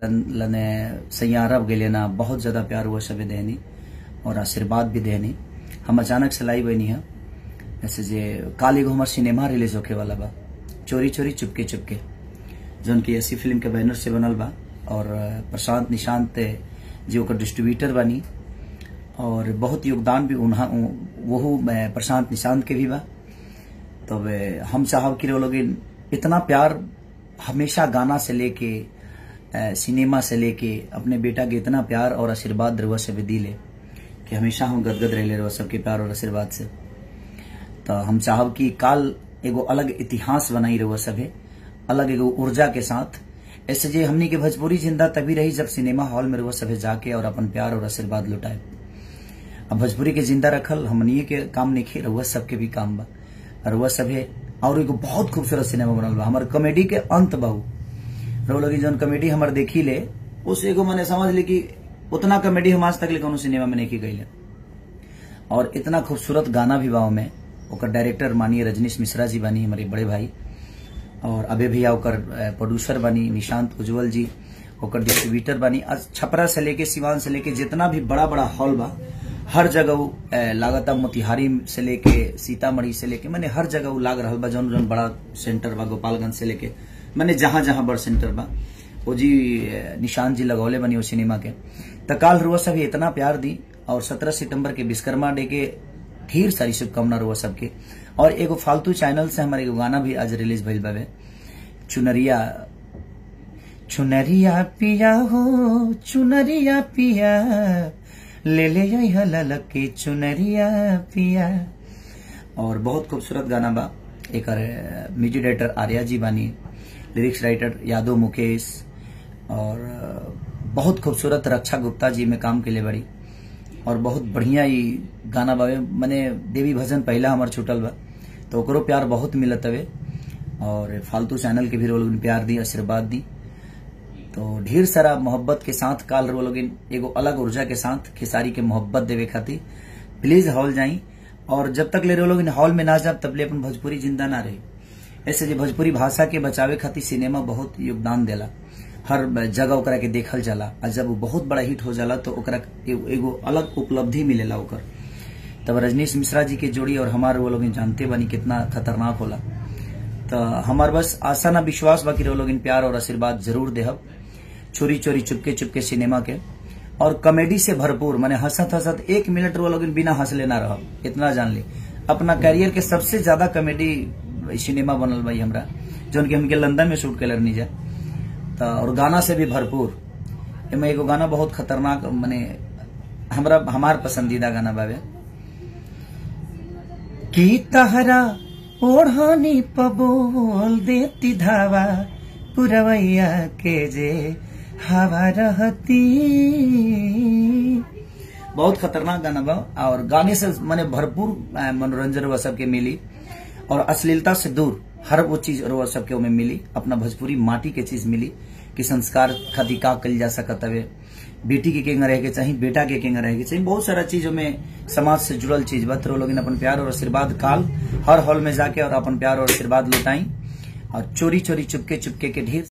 लने सैयारब गेले ना बहुत ज्यादा प्यार हुआ सबे देनी और आशीर्वाद भी देनी हम अचानक से लाई बनी है जैसे जे काल एगो हमार सिनेमा रिलीज होके वाला बा चोरी चोरी चुपके चुपके जौन की ऐसी फिल्म के बैनर से बनल बा और प्रशांत निशांत जी ओकर डिस्ट्रीब्यूटर बनी और बहुत योगदान भी उन्हा वहू प्रशांत निशांत के भी बा तब हम चाहब कि लोग इतना प्यार हमेशा गाना से लेके सिनेमा से लेके अपने बेटा के इतना प्यार और आशीर्वाद रहुआ से भी दिले कि हमेशा हम गदगद रहे रहुआ सबके प्यार और आशीर्वाद से तो हम चाहब कि काल एगो अलग इतिहास बनाई रहुआ सभे अलग एगो ऊर्जा के साथ ऐसे जे हमनी के भोजपुरी जिंदा तभी रही जब सिनेमा हॉल में रहुआ सभे जाके और अपन प्यार और आशीर्वाद लुटाए अब भोजपुरी के जिंदा रखल हमनी के काम नहीं रहुआ सबके भी काम बा रहुआ सभे और एगो बहुत खूबसूरत सिनेमा बनल बा हमार कॉमेडी के अंत बहु रहो लगी जौन कॉमेडी हमार देखी ले उस एगो मैंने समझ ली कि उतना कॉमेडी हम आज तक ले कोनो सिनेमा में नहीं की गई और इतना खूबसूरत गाना भी बाव में ओकर डायरेक्टर मानिए रजनीश मिश्रा जी बनी हमारे बड़े भाई और अबे भैया ओकर प्रोड्यूसर बनी निशांत उज्जवल जी ओकर डिस्ट्रीब्यूटर बनी आज छपरा से लेके सिवान से लेके जितना भी बड़ा बड़ा हॉल बा हर जगह लागता मोतिहारी से लेके सीतामढ़ी से लेके मैंने हर जगह लाग रहा बा जौन जौन बड़ा सेंटर बा गोपालगंज से लेके मैंने जहां जहां बड़ सेंटर बा वो जी निशांत जी लगौले बनी वो सिनेमा के तो काल रुआ सब इतना प्यार दी और सत्रह सितंबर के विश्वकर्मा डे के ढेर सारी शुभकामना रुआ सबके और एगो फालतू चैनल से हमारे एगो गाना भी आज रिलीज भइल बावे चुनरिया चुनरिया पिया हो चुनरिया पिया ले ले ललक के चुनरिया पिया और बहुत खूबसूरत गाना बा एक म्यूजिक डायरेक्टर आर्या जी बानी लिरिक्स राइटर यादव मुकेश और बहुत खूबसूरत रक्षा गुप्ता जी में काम के लिए बड़ी और बहुत बढ़िया ही गाना बावे मैंने देवी भजन पहला हमार छूटल बा तो ओकरो प्यार बहुत मिलत हवे और फालतू चैनल के भी लोग प्यार दी आशीर्वाद दी तो ढेर सारा मोहब्बत के साथ काल रो लोग एगो अलग ऊर्जा के साथ खेसारी के मोहब्बत देवे खातिर प्लीज हॉल जाई और जब तक ले रो लोग हॉल में ना जाब तब ले अपन भोजपुरी जिंदा ना रही ऐसे जो भोजपुरी भाषा के बचावे खातिर सिनेमा बहुत योगदान देला हर जगह ओकरा के देखल जाला और जब वो बहुत बड़ा हिट हो जाला तो ओकरा एगो अलग उपलब्धि मिलेला ओकर तब रजनीश मिश्रा जी के जोड़ी और हमारे वो लोग जानते बनी कितना खतरनाक होला तो हमार बस आशा ना विश्वास बाकी वो लोग प्यार और आशीर्वाद जरूर देहब चोरी चोरी चुपके चुपके सिनेमा के और कॉमेडी से भरपूर मैंने हंसत हंसत एक मिनट वो लोग बिना हंस लेना रह इतना जान ली अपना कैरियर के सबसे ज्यादा कॉमेडी सिनेमा बनल भाई हमरा जो कि हमके लंदन में शूट कर जा तो और गाना से भी भरपूर एमे एगो गाना बहुत खतरनाक माने हमरा हमार पसंदीदा गाना बावे की तहरा ओढ़ानी पबोल देती धावा पुरवैया के जे हवा रहती बहुत खतरनाक गाना बा और गाने से मैंने भरपूर मनोरंजन वह सबके मिली और अश्लीलता से दूर हर वो चीज रोआ सबके में मिली अपना भोजपुरी माटी के चीज मिली कि संस्कार खातिर का कल जा सकत हवे बेटी के केंगा रहे के चाहिए बेटा के केंगा रहे के चाहिए बहुत सारा चीजों में समाज से जुड़ल चीज बा तो लोग अपन प्यार और आशीर्वाद काल हर हॉल में जाके और अपन प्यार और आशीर्वाद लुटाई और चोरी चोरी चुपके चुपके के ढेर